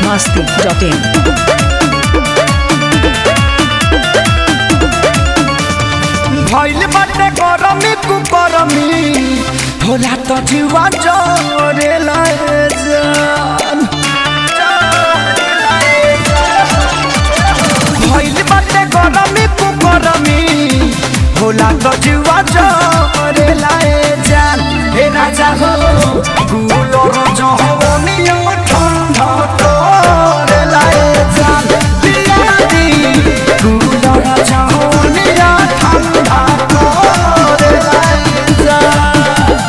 biharmasti.in भइल बाटे गरमी कु गरमी होला त जीवा जरे जान भइल बाटे गरमी कु गरमी होला त जीवा जरे जान हे राजा हो गुलर जहनिया ठंडा तोरे लाए जान पिया दी गुलर जहनिया ठंडा तोरे लाए जान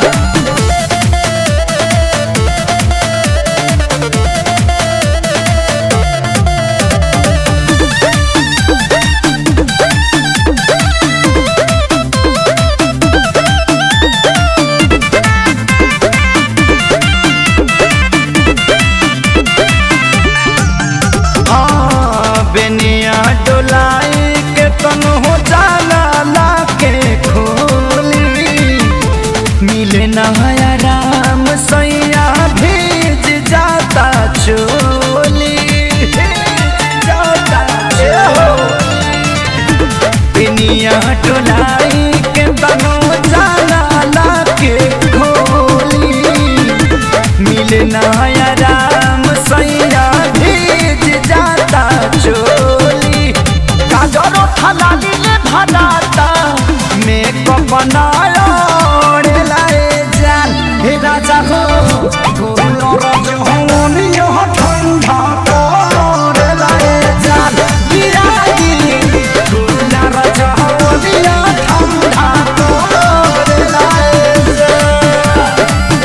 हाँ, बेनिया डोलाई के तनु हो जाला लाके खोली मिले नया राम सैया भीज जाता चोली भीज जाता चोली। बेनिया डोलाई के तनु जाला लाके खोली मिले नया राम सैया भीज जाता चोली गाजरो थलाली ले भराता मेकअप बनाया ओढ़े लाए जान हे राजा हो गोलो रज होनी यह ठंडा तोरे लाए जान बिरागी गोला रज होनी यह ठंडा तोरे लाए जान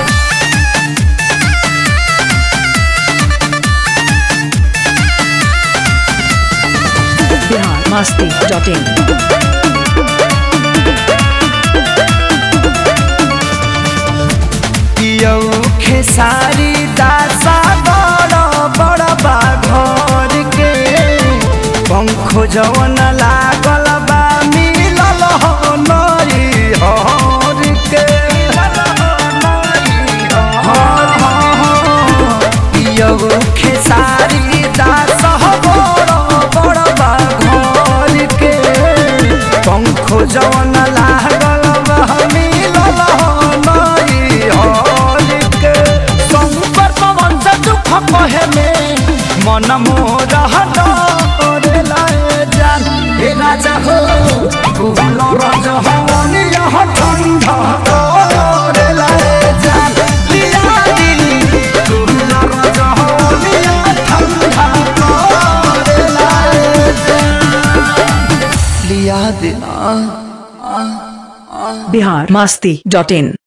biharmasti.in पियौ खेसारी दासा बड़ बड़ बाघर के पंखो जवन लागल बा मिलल हो नरी हर के पियौ खेसारी दास बड़ बड़ बाघर के पंखो जवन लागल बा मिलल हो नरी हर के शंकर पवन से दुख कहे में मन मोर हटोरे लाए जान हे राजा हो गुल रज हवन यह ठंडा तोरे लाए जान लिया दी गुल रज हवन यह ठंडा तोरे लाए जान लिया दी biharmasti.in